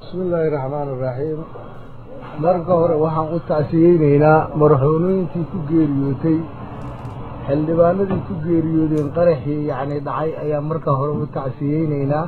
bismi illaahi raxmaan iraxiim marka hore waxaan u tacsiyeynaynaa marxuumooyinkii ku geeriyootay xildhibaanadii ku geeriyoodeen qaraxii yacni dhacay ayaa marka hore u tacsiyeynaynaa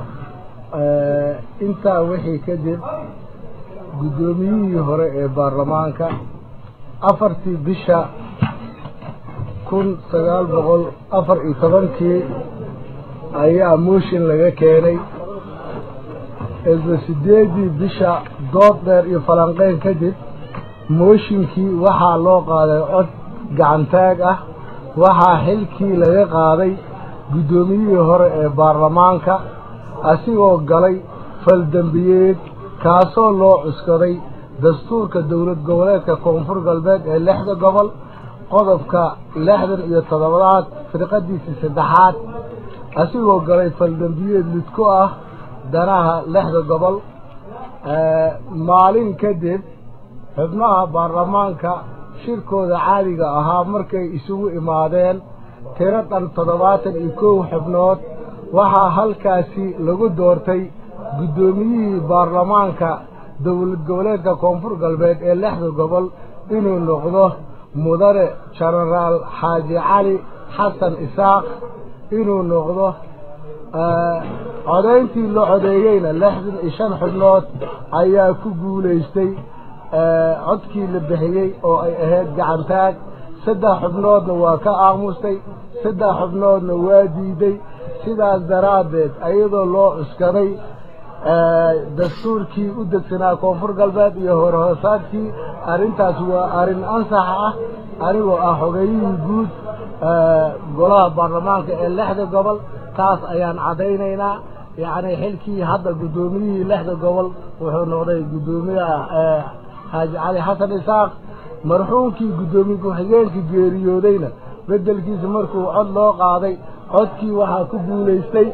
intaa wixii kadib guddoomiyihii hore ee baarlamaanka afartii bisha kun sagaal boqol afar iyo tobankii ayaa mooshin laga keenay isla sideedii bisha dood dheer iyo falanqeyn kadib mooshinkii waxaa loo qaaday cod gacantaag ah waxaa xilkii laga qaaday guddoomiyihii hore ee baarlamaanka asigoo galay faldembiyeed kaasoo loo cuskaday dastuurka dowlad goboleedka koonfur galbeed ee lixda gobol qodobka lixdan iyo toddobaad firqadiisii saddexaad asigoo galay faldembiyeed lidku ah danaha lixda gobol maalin kadib xubnaha baarlamaanka shirkooda caadiga ahaa markay isugu imaadeen tiro dhan toddobaatan iyo kow xubnood waxaa halkaasi lagu doortay guddoomiyihii baarlamaanka dowlad goboleedka koonfur galbeed ee lixda gobol inuu noqdo mudane jenaraal xaaji cali xasan isaaq inuu noqdo codayntii la codeeyeyna lixdan iyo shan xubnood ayaa ku guulaystay codkii la bixiyey oo ay ahayd gacantaag saddex xubnoodna waa ka aamustay saddex xubnoodna waa diiday sidaas daraaddeed iyadoo loo cuskaday dastuurkii u degsanaa koonfur galbeed iyo horhoosaadkii arrintaas waa arrin ansax ah anigoo ah xogeeyihii guud golaha baarlamaanka ee lixda gobol taas ayaan caddaynaynaa yacni xilkii hadda guddoomiyihii lixda gobol wuxuu noqday guddoomiyaha xaaji cali xasan isaaq marxuumkii guddoomiye ku-xigeenkii geeriyoodayna beddelkiisa markuu cod loo qaaday codkii waxaa ku guulaystay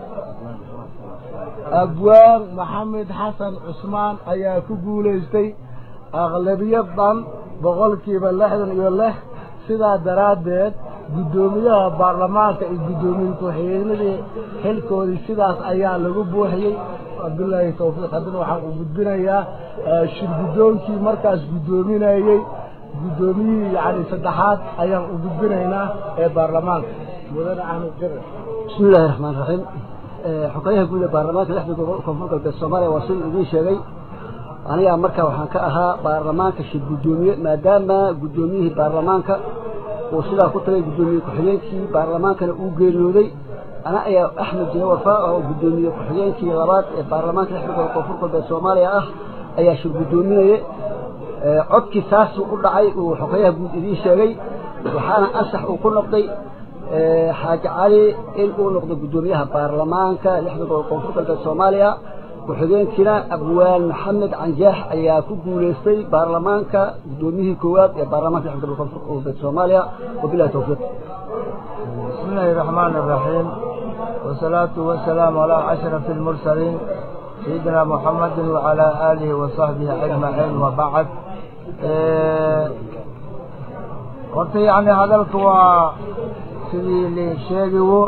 abwaan maxamed xasan cusmaan ayaa ku guulaystay aqlabiyad dhan boqolkiiba lixdan iyo lix sidaa daraaddeed guddoomiyaha baarlamaanka iyo guddoomiye ku-xigeenadii xilkoodii sidaas ayaa lagu buuxiyey cabdullaahi tawfiiq haddana waxaan u gudbinayaa shir guddoonkii markaas guddoominayey guddoomiyihii yacni saddexaad ayaan u gudbinaynaa ee baarlamaanka mudane axmed jare bismi illaahi raxmaan raxiim xogayaha guud ee baarlamaanka lixda gobol koonfur galbeed soomaaliya waa siduu idiin sheegay anigaa markaa waxaan ka ahaa baarlamaanka shir guddoomiye maadaama guddoomiyihii baarlamaanka uu sidaa ku tagay guddoomiye ku-xigeenkii baarlamaankana uu geeriyooday ana ayaa axmed jire warfaa oo guddoomiye ku-xigeenkii labaad ee baarlamaanka lixda gobol koonfur galbeed soomaaliya ah ayaa shir guddoominaye codkii saasuu u dhacay uu xogayaha guud idiin sheegay waxaana ansax uu ku noqday xaaji cali in uu noqdo guddoomiyaha baarlamaanka lixda gobol koonfur galbeed soomaaliya ku-xigeenkiina abwaan maxamed canjaax ayaa ku guulaystay baarlamaanka guddoomiyihii koowaad ee baarlamaanka lixda gobol koonfur galbeed soomaaliya wabilahi tawfiiq bismi illaahi raxmaan iraxiim wasalaatu wasalaamu calaa ashrafi almursaliin sayidina muxamedin wacalaa aalihi wa saxbihi ajmaciin wabacd horta yacni hadalka waa sidii lii sheegiwo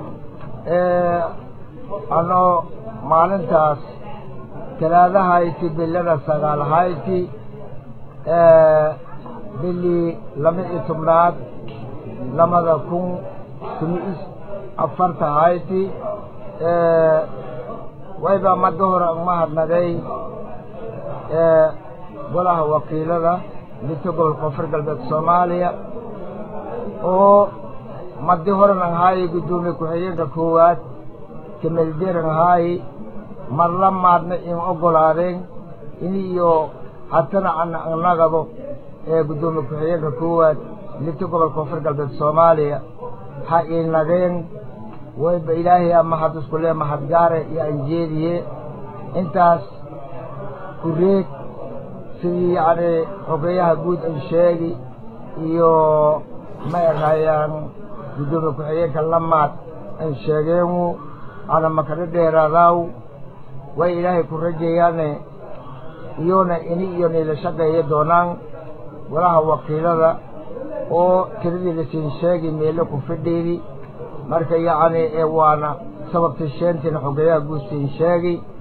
anoo maalintaas talaadahayti bilada sagaalhayti bilii laba iyo tobnaad labada kun tumis afarta hayti wayba mada hore umahadnaday golaha wakiilada midka gobolka koonfur galbeed soomaaliya oo madi horen ahaaye guddoomiye ku-xigeenka koowaad kamelderan ahaaye mar la maadna in ogolaadeen in iyo hatana ana anagabo ee guddoomiye ku-xigeenka koowaad midka gobolka koonfur galbeed soomaaliya ha inageen wayba ilaahay a mahad isku lee mahadgaare iyo anjeediye intaas kureeg sidii yacni xogeyaha guud an sheegi iyo ma erhayaan guddoomiye ku-xigeenka lamaad an sheegeenu ana makadha dheeraadaaw way ilaahay ku rajayaane iyona ini iyo nila shaqeeya doonaan golaha wakiilada oo tiradii lasiin sheegi meelo ku fidhiidi marka yacni ee waana sababta sheentina xogeyaha guud siin sheegi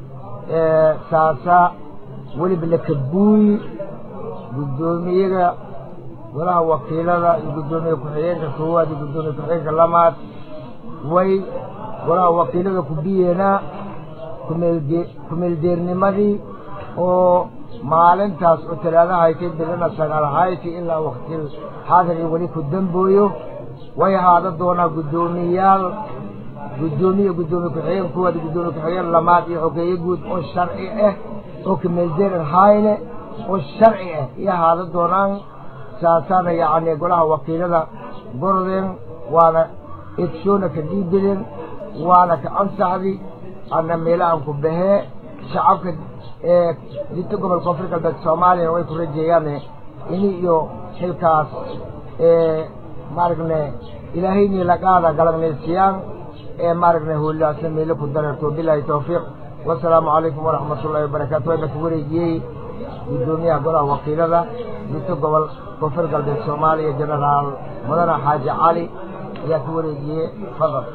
saasa weliba lakabuuyi guddoomiyaga golaha wakiilada iyo guddoomiye ku-xigeenka koowaad iyo guddoomiye ku-xigeenka lamaad way golaha wakiilada ku biyeenaa kumeelde kumeeldeernimadii oo maalintaas oo talaada haytay bilana sagaal hayti ilaa waktil xaadir iyo weli ku dambooyo way ahaada doonaa guddoomiyayaal guddoomiye guddoomiye ku-xigeen koowaad iyo guddoomiye ku-xigeen lamaad iyo xogeeye guud oo sharci ah oo kumeeldeeran hayne oo sharci ah iyo ahaada doonaan saasaana yacni golaha wakiilada gorodeen waana egshoona ka dhiibideen waana ka ansaxdi ana meelahan ku bahee shacabka dinta gobolka koonfur galbeed soomaaliyana way ku rajeeyaan ini iyo xilkaas maaragne ilaahayni laqaada galagnaysiyaan ee maaragne hoolaasna meelo ku dararto bilaahi tawfiiq wasalaamu calaykum waraxmat ullahi wabarakaatu wayna ku wareejiyey guddoomiyaha golaha wakiilada dinta gobol koonfur galbeed soomaaliya genaraal mudane xaaji cali ayaa ku wareejiyey fadal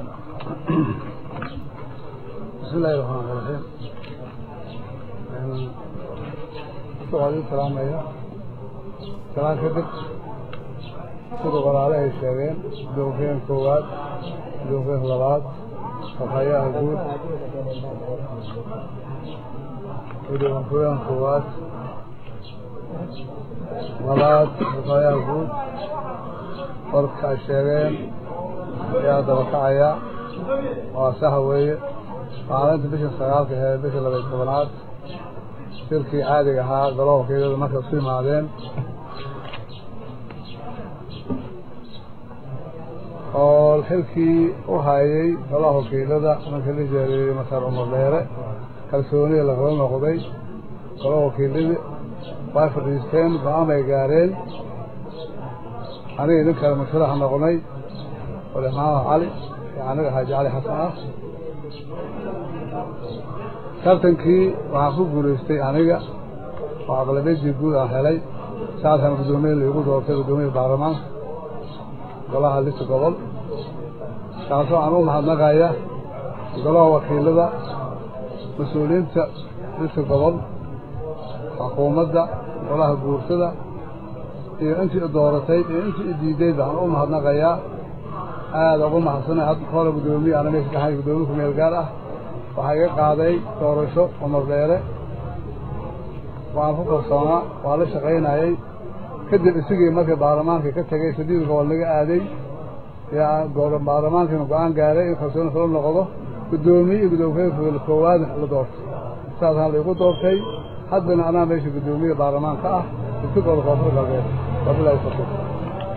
بسم الله الرحمن الرحيم سؤال السلام عليكم سلام كدب siduu walaalahay sheegeen doofeen koowaad doofeen labaad fahayaha guud doofeen koowaad labaad fahayaha guud warka ay sheegeen ayaa daba kacaya waa saha weeye maalinta bisha sagaalka ee bisha labay tobanaad shirkii caadiga ahaa golaha wakiilada markay isu yimaadeen oo xilkii u hayay golaha wakiilada markii la jeereeyey masar umar dheere kalsoonida lagala noqday golaha wakiiladii way fadhiisteen go-aan bay gaareen aniga idin kale masharaxa noqonay ole maxamed cali iyo aniga xaaji cali xasan ah tartankii waxaan ku guulaystay aniga oo aqlabiyadii guud aan helay saasaan guddoomiye laigu doortay guddoomiya baarlamaanka golaha lista gobol kaasoo aan u mahadnaqaya golaha wakiilada mas-uuliyiinta lista gobol xukuumadda golaha guursada iyo intii i dooratay iyo intii i diiday baan u mahadnaqayaa aada ugu mahadsanay hadda hore guddoomiye ana meesha kahay guddoomiye ku meel gaar ah waxaa iga qaaday doorasho cumar dheere waan ku kalsoonaa waa la shaqaynayay kadib isigii markii baarlamaankii ka tegay sadiid gobol naga aaday yaa baarlamaankiina go-aan gaaray in kalsooni kala noqdo guddoomiye iyo guddoomiye koowaadna la doortay saasaan laigu doortay haddana anaa meesha guddoomiye baarlamaanka ah isi gobol koonfur galbeed wabilahi tawfiiq